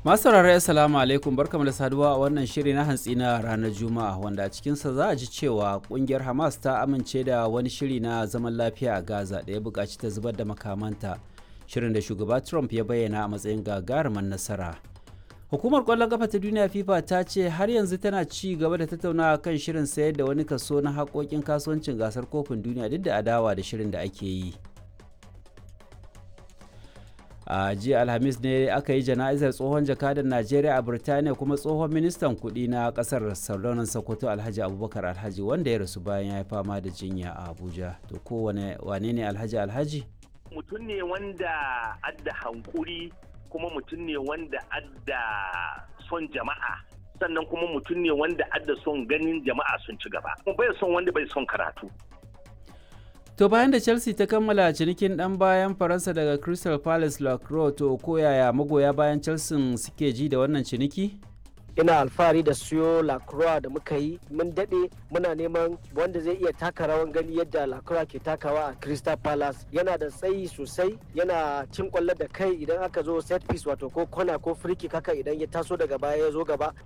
Masu saurare assalamu alaikum barkamu da saduwa a wannan shiri na hantsi na ranar Juma'a wanda a cikinsa za a ji cewa kungiyar Hamas ta amince da wani shiri na zaman lafiya a Gaza da ya buƙaci ta zubar da makamanta. Shirin da shugaba Trump ya bayyana a matsayin gagarumin nasara. Hukumar ƙwallon kafa ta duniya FIFA ta ce har yanzu tana ci gaba da tattaunawa kan shirin sayar da wani kaso na haƙoƙin kasuwancin gasar kofin duniya duk da adawa da shirin da ake yi. a jiya alhamis ne aka yi jana'izar tsohon jakadan najeriya a birtaniya kuma tsohon ministan kudi na kasar sardaunan sokoto alhaji abubakar alhaji wanda ya rasu bayan ya yi fama da jinya a abuja to ko wane ne alhaji alhaji mutum ne wanda adda hankuri kuma mutum ne wanda adda son jama'a sannan kuma mutum ne wanda adda son ganin jama'a sun ci gaba kuma bai son wanda bai son karatu To bayan da Chelsea ta kammala cinikin ɗan bayan Faransa daga Crystal Palace Lacroix to ko yaya magoya bayan Chelsea suke ji da wannan ciniki? ina alfahari da siyo lacroix da muka yi mun daɗe muna neman wanda zai iya taka rawan gani yadda lacroix ke takawa a crystal palace yana da tsayi sosai yana cin kwallo da kai idan aka zo set piece wato ko kona ko free kick haka idan ya taso daga baya ya zo gaba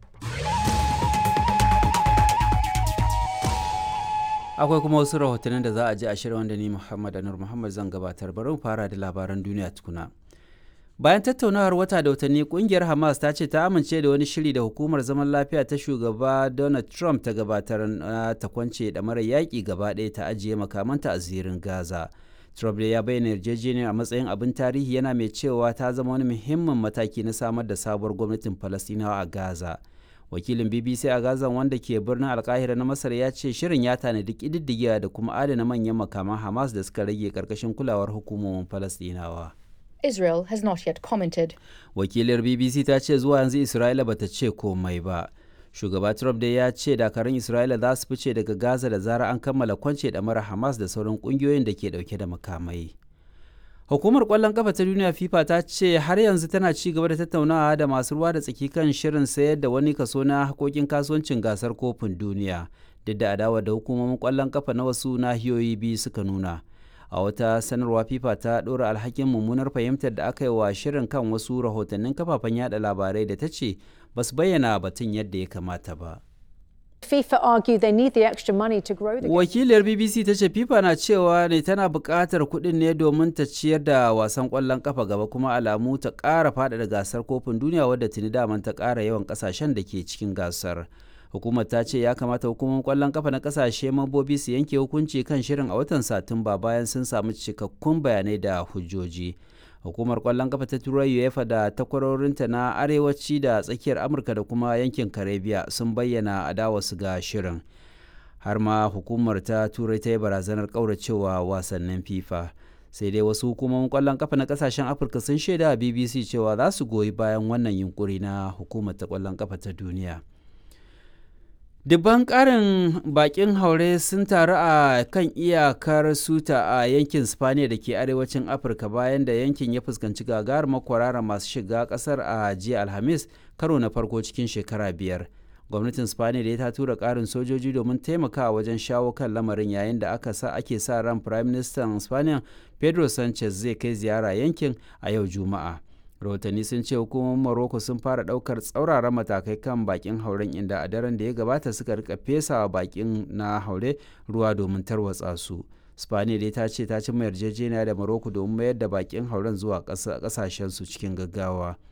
akwai kuma wasu rahotannin da za a ji a shirin wanda ni muhammad anur muhammad zan gabatar bari mu fara da labaran duniya tukuna bayan tattaunawar wata da watanni kungiyar hamas ta ce ta amince da wani shiri da hukumar zaman lafiya ta shugaba donald trump ta gabatar na ta kwance da mara yaƙi gaba ɗaya ta ajiye makamanta a zirin gaza trump da ya bayyana yarjejeniyar a matsayin abin tarihi yana mai cewa ta zama wani muhimmin mataki na samar da sabuwar gwamnatin falastinawa a gaza wakilin bbc a gaza wanda ke birnin alkahira na masar ya ce shirin ya tanadi ƙididdigiya da kuma adana manyan makaman hamas da suka rage karkashin kulawar hukumomin falastinawa Israel has not yet commented. wakilar bbc ta ce zuwa yanzu isra'ila bata ce komai ba shugaba trump dai ya ce dakarun isra'ila za su fice daga gaza da zara an kammala kwance da mara hamas da sauran kungiyoyin da ke dauke da makamai hukumar kwallon kafa ta duniya fifa ta ce har yanzu tana ci gaba da tattaunawa da masu ruwa da tsaki kan shirin sayar da wani kaso na hakokin kasuwancin gasar kofin duniya duk da adawa da hukumomin kwallon kafa na wasu nahiyoyi biyu suka nuna a wata sanarwa fifa ta ɗora alhakin mummunar fahimtar da aka yi wa shirin kan wasu rahotannin kafafen yada labarai da ta ce ba su bayyana batun yadda ya kamata ba FIFA argue they need the extra money to grow the wakiliyar bbc ta ce fifa na cewa ne tana buƙatar kuɗin ne domin ta ciyar da wasan ƙwallon kafa gaba kuma alamu ta ƙara faɗaɗa gasar kofin duniya wadda tuni daman ta ƙara yawan ƙasashen da ke cikin gasar hukumar ta ce ya kamata hukumar kwallon kafa na kasashe mambobi su yanke hukunci kan shirin a watan satumba bayan sun samu cikakkun bayanai da hujjoji hukumar kwallon kafa ta turai uefa da takwarorinta na arewaci da tsakiyar amurka da kuma yankin karibiya sun bayyana adawarsu ga shirin har ma hukumar ta turai ta yi barazanar kauracewa wasannin fifa sai dai wasu hukumomin kwallon kafa na kasashen afirka sun shaida a bbc cewa za su goyi bayan wannan yunkuri na hukumar ta kwallon kafa ta duniya Dubban ƙarin bakin haure sun taru a kan iyakar Suta a yankin Spaniya da ke arewacin Afirka bayan da yankin ya fuskanci gagarumar kwarara masu shiga ƙasar a jiya Alhamis karo na farko cikin shekara biyar. Gwamnatin Spaniya da ta tura ƙarin sojoji domin taimakawa wajen shawo kan lamarin yayin da aka sa ake sa ran Prime Minister Spaniya Pedro Sanchez zai kai ziyara yankin a yau Juma'a. rahotanni sun ce hukumomin morocco sun fara daukar tsauraran matakai kan bakin hauren inda a daren da ya gabata suka rika fesawa bakin na haure ruwa domin tarwatsa su spaniya dai ta ce ta cimma yarjejeniya da morocco domin mayar da bakin hauren zuwa kasashensu cikin gaggawa